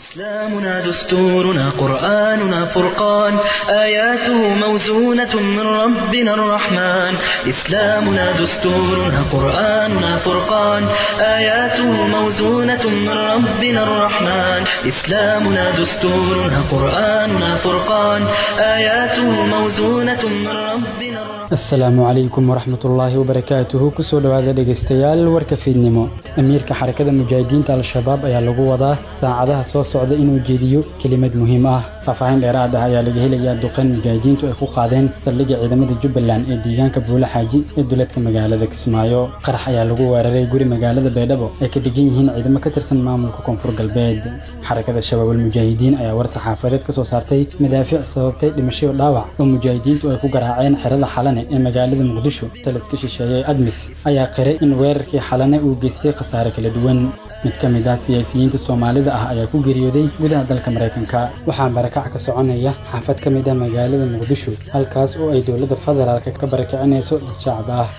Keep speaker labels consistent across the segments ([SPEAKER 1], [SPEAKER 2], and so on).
[SPEAKER 1] إسلامنا دستورنا قرآننا فرقان آياته موزونة من ربنا الرحمن إسلامنا دستورنا قرآننا فرقان آياته موزونة من ربنا الرحمن إسلامنا دستورنا قرآننا فرقان آياته موزونة من ربنا الرحمن
[SPEAKER 2] asalaamu calaykum waraxmatullaahi wabarakaatuhu kusoo dhowaada dhegaystayaal warka fiidnimo amiirka xarakada mujaahidiinta al-shabaab ayaa lagu wadaa saacadaha soo socda inuu jeediyo kelimad muhiim ah faahfaahin dheeraad ah ayaa laga helayaa duqeyn mujaahidiintu ay ku qaadeen saldhigga ciidamada jubbaland ee deegaanka buule xaaji ee duleedka magaalada kismaayo qarax ayaa lagu weeraray guri magaalada baydhabo ay ka degan yihiin ciidamo ka tirsan maamulka koonfur galbeed xarakada shabaabul mujaahidiin ayaa war saxaafadeed ka soo saartay madaafiic sababtay dhimashayo dhaawac oo mujaahidiintu ay ku garaaceen xerada xalane ee magaalada muqdisho taliska shisheeye admis ayaa qiray in weerarkii xalane uu geystay khasaare kala duwan mid ka mid ah siyaasiyiinta soomaalida ah ayaa ku geeriyooday gudaha dalka maraykanka waxaa barakac ka soconaya xaafad ka mid ah magaalada muqdisho halkaas oo ay dowladda federaalka ka barakicinayso dad shacab ah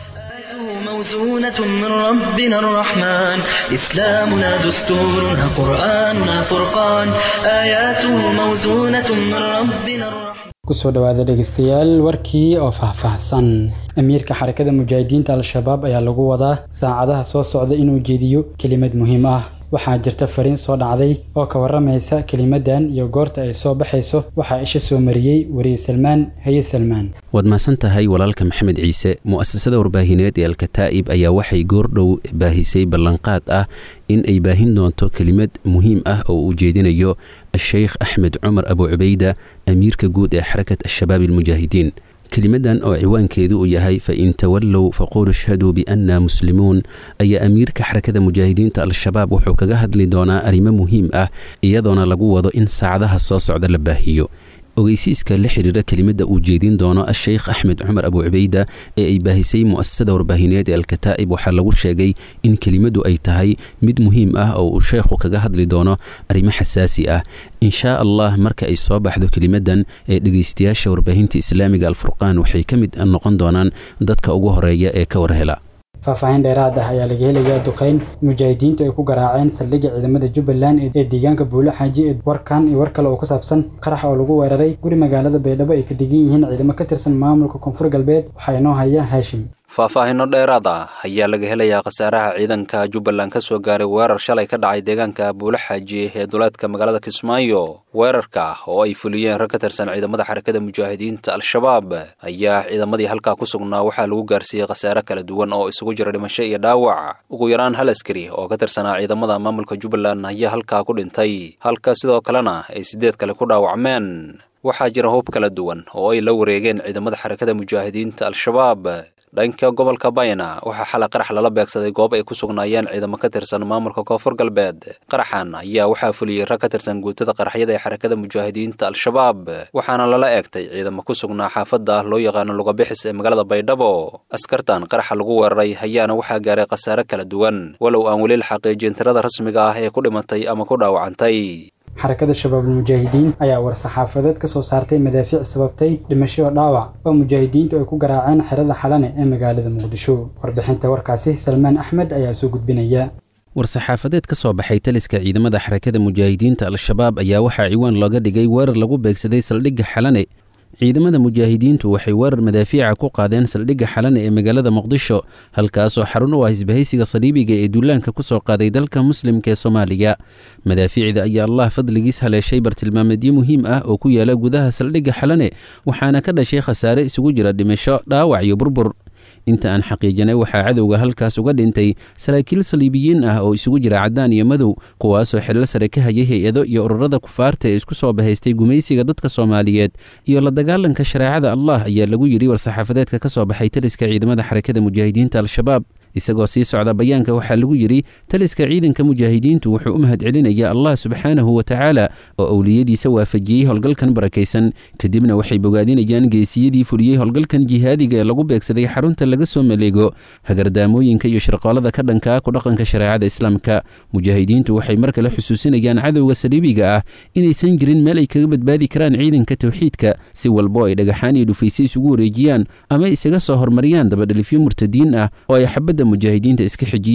[SPEAKER 1] موزونة من ربنا الرحمن إسلامنا دستورنا قرآننا فرقان آياته موزونة من ربنا الرحمن
[SPEAKER 2] kusoo dhowaada dhegaystayaal warkii oo faahfaahsan amiirka xarakada mujaahidiinta al-shabaab ayaa lagu wadaa saacadaha soo socda inuu jeediyo kelimad muhiim ah waxaa jirta fariin soo dhacday oo ka warramaysa kelimadan iyo goorta ay soo baxayso waxaa isha soo mariyey weriye salmaan haye salmaan
[SPEAKER 3] waad mahadsan tahay walaalka maxamed ciise mu'asasada warbaahineed ee alkataa'ib ayaa waxay goordhow baahisay ballanqaad ah in ay baahin doonto kelimad muhiim ah oo uu jeedinayo a-sheykh axmed cumar abu cubayda amiirka guud ee xarakat al-shabaab almujaahidiin kelimadan oo ciwaankeedu uu yahay fa in tawallow faqulu ishhaduu bianna muslimuun ayaa amiirka xarakada mujaahidiinta al-shabaab wuxuu kaga hadli doonaa arrimo muhiim ah iyadoona lagu wado in saacadaha soo socda la baahiyo ogeysiiska la xidhiira kelimada uu jeedin doono a-sheykh axmed cumar abu cubayda ee ay baahisay mu'asasada warbaahineed ee alkataa'ib waxaa lagu sheegay in kelimadu ay tahay mid muhiim ah oo uu sheekhu kaga hadli doono arrimo xasaasi ah inshaa allah marka ay soo baxdo kelimadan ee dhegaystayaasha warbaahinta islaamiga alfurqaan waxay ka mid noqon doonaan dadka ugu horeeya ee ka warhela
[SPEAKER 2] faahfaahin dheeraad ah ayaa laga helayaa duqeyn mujaahidiintu ay ku garaaceen saldhigga ciidamada jubbaland ee deegaanka buule xaaji ee warkan iyo war kale oo ku saabsan qarax oo lagu weeraray guri magaalada baydhabo ay ka degan yihiin ciidamo ka tirsan maamulka koonfur galbeed waxaa inoo haya haashim
[SPEAKER 4] faahfaahinno dheeraad ah ayaa laga helayaa khasaaraha ciidanka jubbaland ka soo gaaray weerar shalay ka dhacay deegaanka buule xaaji ee duleedka magaalada kismaayo weerarka oo ay fuliyeen rag ka tirsan ciidamada xarakada mujaahidiinta al-shabaab ayaa ciidamadii halkaa ku sugnaa waxaa lagu gaarsiiyey khasaare kala duwan oo isugu jira dhimasho iyo dhaawac ugu yaraan hal askari oo ka tirsanaa ciidamada maamulka jubbaland ayaa halkaa ku dhintay halka sidoo kalena ay siddeed kale ku dhaawacmeen waxaa jira hub kala duwan oo ay la wareegeen ciidamada xarakada mujaahidiinta al-shabaab dhanka gobolka bayna waxaa xalay qarax lala beegsaday goob ay ku sugnaayeen ciidamo ka tirsan maamulka koonfur galbeed qaraxan ayaa waxaa fuliyey rag ka tirsan guutada qaraxyada ee xarakada mujaahidiinta al-shabaab waxaana lala eegtay ciidamo ku sugnaa xaafadda loo yaqaano lugabixis ee magaalada baydhabo askartan qaraxa lagu weeraray ayaana waxaa gaaray khasaare kala duwan walow aan weli la xaqiijin tirada rasmiga ah ee ku dhimatay ama ku dhaawacantay
[SPEAKER 2] xarakada shabaabul mujaahidiin ayaa war saxaafadeed ka soo saartay madaafiic sababtay dhimasho dhaawac oo mujaahidiintu ay ku garaaceen xerada xalane ee magaalada muqdisho warbixinta warkaasi salmaan axmed ayaa soo gudbinaya
[SPEAKER 3] war-saxaafadeed ka soo baxay taliska ciidamada xarakada mujaahidiinta al-shabaab ayaa waxaa ciwaan looga dhigay weerar lagu beegsaday saldhigga xalane ciidamada mujaahidiintu waxay weerar madaafiica ku qaadeen saldhigga xalane ee magaalada muqdisho halkaasoo xarun u ah isbahaysiga saliibiga ee duulaanka ku soo qaaday dalka muslimka ee soomaaliya madaafiicda ayaa allah fadligiis haleeshay bartilmaameedyo muhiim ah oo ku yaala gudaha saldhigga xalane waxaana ka dhashay khasaare isugu jira dhimasho dhaawac iyo burbur inta aan xaqiijinay waxaa cadowga halkaas uga dhintay saraakiil saliibiyiin ah oo isugu jira caddaan iyo madow kuwaasoo xillo sare ka hayay hay-ado iyo ururada kufaarta ee isku soo bahaystay gumaysiga dadka soomaaliyeed iyo la dagaalanka shareecada allah ayaa lagu yidhi war-saxaafadeedka ka soo baxay taliska ciidamada xarakada mujaahidiinta al-shabaab isagoo sii socda bayaanka waxaa lagu yidhi taliska ciidanka mujaahidiintu wuxuu u mahadcelinayaa allah subxaanahu wa tacaala oo owliyadiisa waafajiyey howlgalkan barakaysan kadibna waxay bogaadinayaan geesiyadii fuliyey howlgalkan jihaadiga ee lagu beegsaday xarunta laga soo maleego hagardaamooyinka iyo shirqoolada ka dhankaa ku dhaqanka shareecada islaamka mujaahidiintu waxay mar kale xusuusinayaan cadowga saliibiga ah inaysan jirin meel ay kaga badbaadi karaan ciidanka towxiidka si walbo ay dhagaxaan iyo dhufayse isugu wareejiyaan ama isaga soo hormariyaan dabadhelifyo murtadiin ah oo ay xabadda mujaahidiinta iska xijiyaan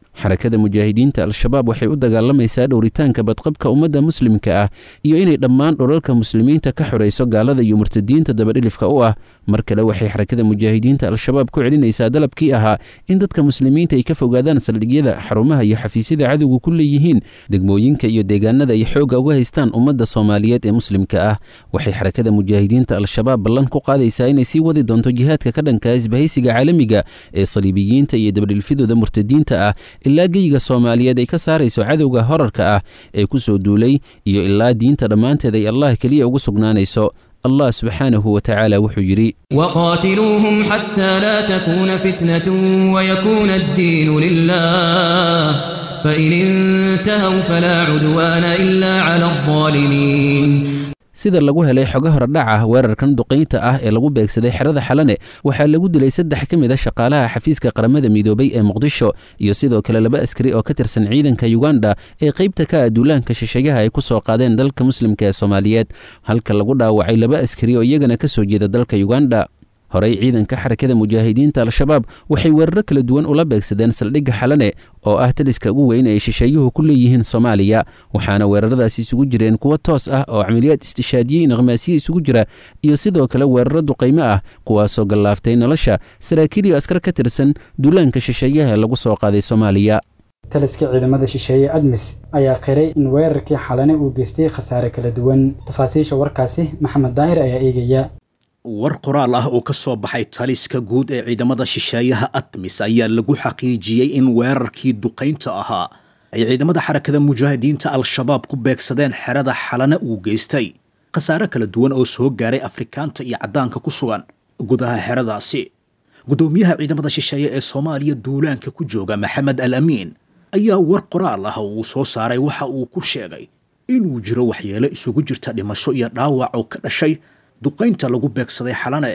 [SPEAKER 3] xarakada mujaahidiinta al-shabaab waxay u dagaalamaysaa dhowritaanka badqabka ummadda muslimka ah iyo inay dhammaan dhulalka muslimiinta ka xorayso gaalada iyo murtadiinta dabadhilifka u ah mar kale waxay xarakada mujaahidiinta al-shabaab ku celinaysaa dalabkii ahaa in dadka muslimiinta ay ka fogaadaan saldhigyada xarumaha iyo xafiisyada cadowga ku leeyihiin degmooyinka iyo deegaanada ay xoogga uga haystaan ummadda soomaaliyeed ee muslimka ah waxay xarakada mujaahidiinta al-shabaab ballan ku qaadaysaa inay sii wadi doonto jihaadka ka dhanka isbahaysiga caalamiga ee saliibiyiinta iyo dabadhilfidooda murtadiinta ah ilaa geyiga soomaaliyeed ay ka saarayso cadowga horarka ah ee ku soo duulay iyo ilaa diinta dhammaanteed ay allah keliya ugu sugnaanayso allah subxaanahu wa tacaala wuxuu yidhi
[SPEAKER 5] وقاتلوهم حتى لا تكون فتنة ويكون الدين لله فإن انتهوا فلا عدوان إلا على الظالمين
[SPEAKER 3] sida lagu helay xogo horedhaca weerarkan duqaynta ah ee lagu beegsaday xerada xalane waxaa lagu dilay saddex ka mid a shaqaalaha xafiiska qaramada midoobay ee muqdisho iyo sidoo kale laba askari oo ka tirsan ciidanka yuganda ee qaybta ka ah duulaanka shisheeyaha ay ku soo qaadeen dalka muslimka ee soomaaliyeed halka lagu dhaawacay laba askari oo iyagana ka soo jeeda dalka yuganda horey ciidanka xarakada mujaahidiinta al-shabaab waxay weeraro kala duwan ula beegsadeen saldhigga xalane oo ah taliska ugu weyn ay shisheeyuhu ku leeyihiin soomaaliya waxaana weeraradaasi isugu jireen kuwo toos ah oo camaliyaad istishaadiyey naqmaasiye isugu jira iyo sidoo kale weeraro duqaymo ah kuwaasoo gallaaftay nolosha saraakiil iyo askar ka tirsan duulaanka shisheeyaha ee lagu soo qaaday soomaaliya
[SPEAKER 2] taliska ciidamada shisheeye admis ayaa qiray in weerarkii xalane uu geystay khasaare kala duwan tafaasiisha warkaasi maxamed daahir ayaa eegaya
[SPEAKER 6] war qoraal ah oo ka soo baxay taliska guud ee ciidamada shisheeyaha admis ayaa lagu xaqiijiyey in weerarkii duqaynta ahaa ay ciidamada xarakada mujaahidiinta al-shabaab ku beegsadeen xerada xalana uu geystay khasaare kala duwan oo soo gaaray afrikaanta iyo caddaanka ku sugan gudaha xeradaasi guddoomiyaha ciidamada shisheeye ee soomaaliya duulaanka ku jooga maxamed al amiin ayaa war qoraal ah oo uu soo saaray waxa uu ku sheegay inuu jiro waxyeelo isugu jirta dhimasho iyo dhaawac oo ka dhashay duqaynta lagu beegsaday xalane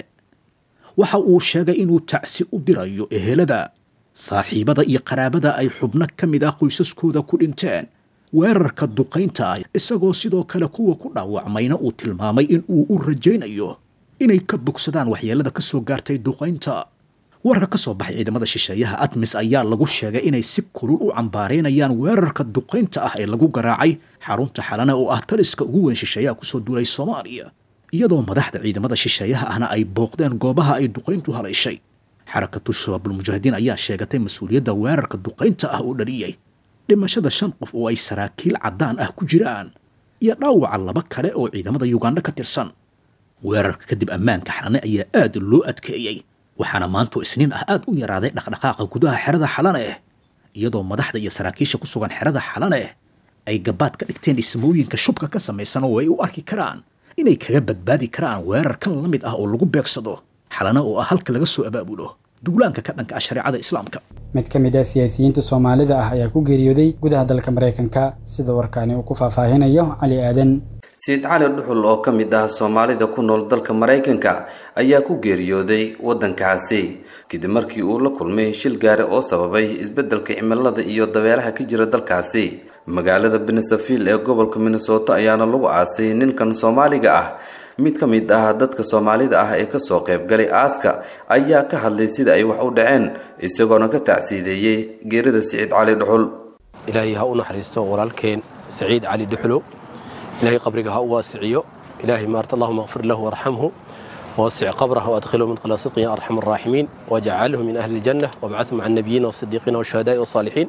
[SPEAKER 6] waxa uu sheegay inuu tacsi u dirayo ehelada saaxiibada iyo qaraabada ay xubno ka mid ah qoysaskooda ku dhinteen weerarka duqaynta ah isagoo sidoo kale kuwa ku dhaawacmayna uu tilmaamay in uu u rajaynayo inay ka bogsadaan waxyeelada ka soo gaartay duqaynta warka ka soo baxay ciidamada shisheeyaha admis ayaa lagu sheegay inay si kulul u cambaaraynayaan weerarka duqaynta ah ee lagu garaacay xarunta xalane oo ah taliska ugu weyn shisheeyaha kusoo duulay soomaaliya iyadoo madaxda ciidamada shisheeyaha ahna ay booqdeen goobaha ay duqayntu halayshay xarakatu shabaabulmujaahidiin ayaa sheegatay mas-uuliyadda weerarka duqaynta ah oo dhaliyey dhimashada shan qof oo ay saraakiil caddaan ah ku jiraan iyo dhaawaca laba kale oo ciidamada yuganda ka tirsan weerarka kadib ammaanka xalane ayaa aad loo adkeeyey waxaana maanto isniin ah aad u yaraaday dhaqdhaqaaqa gudaha xerada xalane iyadoo madaxda iyo saraakiisha ku sugan xerada xalane ay gabaad ka dhigteen dhismooyinka shubka ka samaysan oo ay u arki karaan inay kaga badbaadi karaan weerar kan la mid ah oo lagu beegsado xalana oo ah halka laga soo abaabulo duulaanka ka dhanka ah shareecada islaamka
[SPEAKER 2] mid ka mid ah siyaasiyiinta soomaalida ah ayaa ku geeriyooday gudaha dalka maraykanka sida warkaani uu ku faahfaahinayo cali aadan
[SPEAKER 7] sayid cali dhuxul oo ka mid ah soomaalida ku nool dalka maraykanka ayaa ku geeriyooday waddankaasi kadib markii uu la kulmay shil gaari oo sababay isbeddelka cimilada iyo dabeelaha ka jira dalkaasi magaalada benesaville ee gobolka minnesota ayaana lagu aasay ninkan soomaaliga ah mid ka mid ah dadka soomaalida ah ee kasoo qaybgalay aaska ayaa ka hadlay sida ay wax u dhaceen isagoona ka tacsiideeyey geerida siciid cali dhuxul
[SPEAKER 8] ilaahay ha u naxariisto walaalkeen saciid cali dhuxulo ilaahay qabriga ha u waasiciyo ilaahay maarta allahuma akfir lahu warxamhu ووسع قبره وادخله مدخل صدق يا ارحم الراحمين واجعله من اهل الجنه وابعثه مع النبيين والصديقين والشهداء والصالحين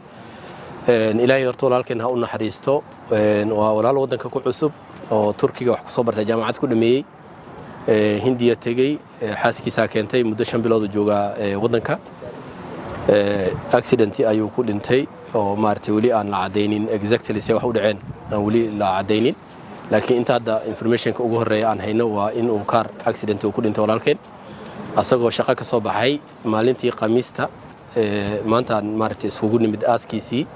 [SPEAKER 8] ilaahay horta walaalkeen ha u naxariisto waa walaal waddanka ku cusub oo turkiga wax kusoo bartay jaamacad ku dhameeyey hindiya tegey xaaskiisaa keentay muddo shan biloodu joogaa waddanka accident ayuu ku dhintay oo maaragtay weli aan la caddaynin exactly se wax u dhaceen aan weli la caddaynin laakiin inta hadda informationka ugu horreeya aan hayno waa in uu kaar accident uu ku dhintay walaalkeen asagoo shaqo ka soo baxay maalintii khamiista maantaan maaragtay iskugu nimid aaskiisii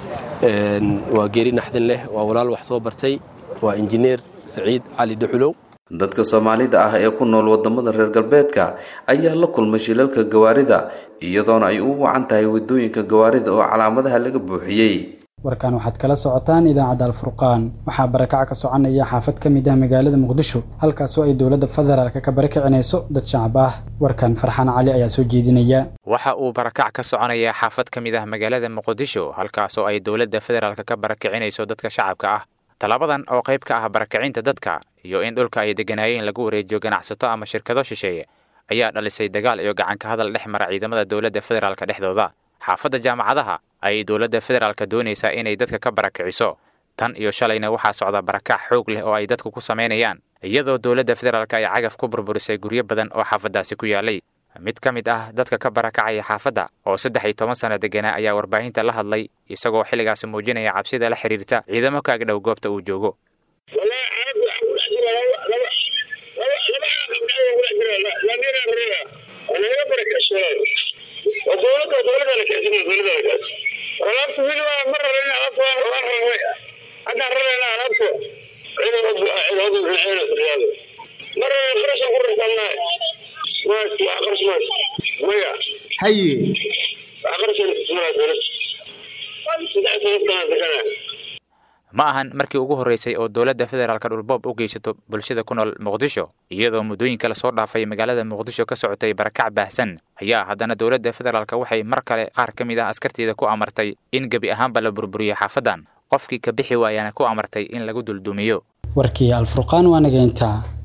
[SPEAKER 8] waa geeri naxdin leh waa walaal wax soo bartay waa injineer saciid cali dhuxulow
[SPEAKER 7] dadka soomaalida ah ee ku nool wadamada reer galbeedka ayaa la kulmay shilalka gawaarida iyadoona ay u wacan tahay wadooyinka gawaarida oo calaamadaha laga buuxiyey
[SPEAKER 2] warkan waxaad kala socotaan idaacadda alfurqaan waxaa barakac ka soconaya xaafad ka mid ah magaalada muqdisho halkaasoo ay dowladda federaalka ka barakacinayso dad shacab ah warkan farxaan cali ayaa soo jeedinaya
[SPEAKER 9] waxa uu barakac ka soconayaa xaafad ka mid ah magaalada muqdisho halkaasoo ay dowladda federaalka ka barakacinayso dadka shacabka ah tallaabadan oo qayb ka ah barakacinta dadka iyo in dhulka ay degganaayeen lagu wareejiyo ganacsato ama shirkado shisheeye ayaa dhalisay dagaal iyo gacanka hadal dhex mara ciidamada dowladda federaalka dhexdooda xaafadda jaamacadaha ayay dowladda federaalka doonaysaa inay dadka ka barakiciso tan iyo shalayna waxaa socda barakac xoog leh oo ay dadku ku samaynayaan iyadoo dowladda federaalka ay cagaf ku burburisay guryo badan oo xaafaddaasi ku yaalay mid ka mid ah dadka ka barakacaya xaafadda oo saddex iyo toban sanno degganaa ayaa warbaahinta la hadlay isagoo xilligaasi muujinaya cabsida la xidhiirta ciidamo ka agdhow goobta uu joogo
[SPEAKER 10] alaabta weli waa ma raran alaabta waa rarnay haddaan rarayna alaabta ma raran qarashan ku rarsannahay maas waa qarash maas maya
[SPEAKER 11] haye
[SPEAKER 10] waa qarashan ismaa dowlad saddex sanadkaan deganaa
[SPEAKER 9] ma ahan markii ugu horreysay oo dowladda federaalka dhulboob u geysato bulshada ku nool muqdisho iyadoo muddooyinka lasoo dhaafay magaalada muqdisho ka socotay barakac baahsan ayaa haddana dowladda federaalka waxay mar kale qaar ka mid ah askarteeda ku amartay in gebi ahaanba la burburiyo xaafaddan qofkii ka bixi waayana ku amartay in lagu duldumiyo
[SPEAKER 2] warkii alfurqaan waa nageyntaa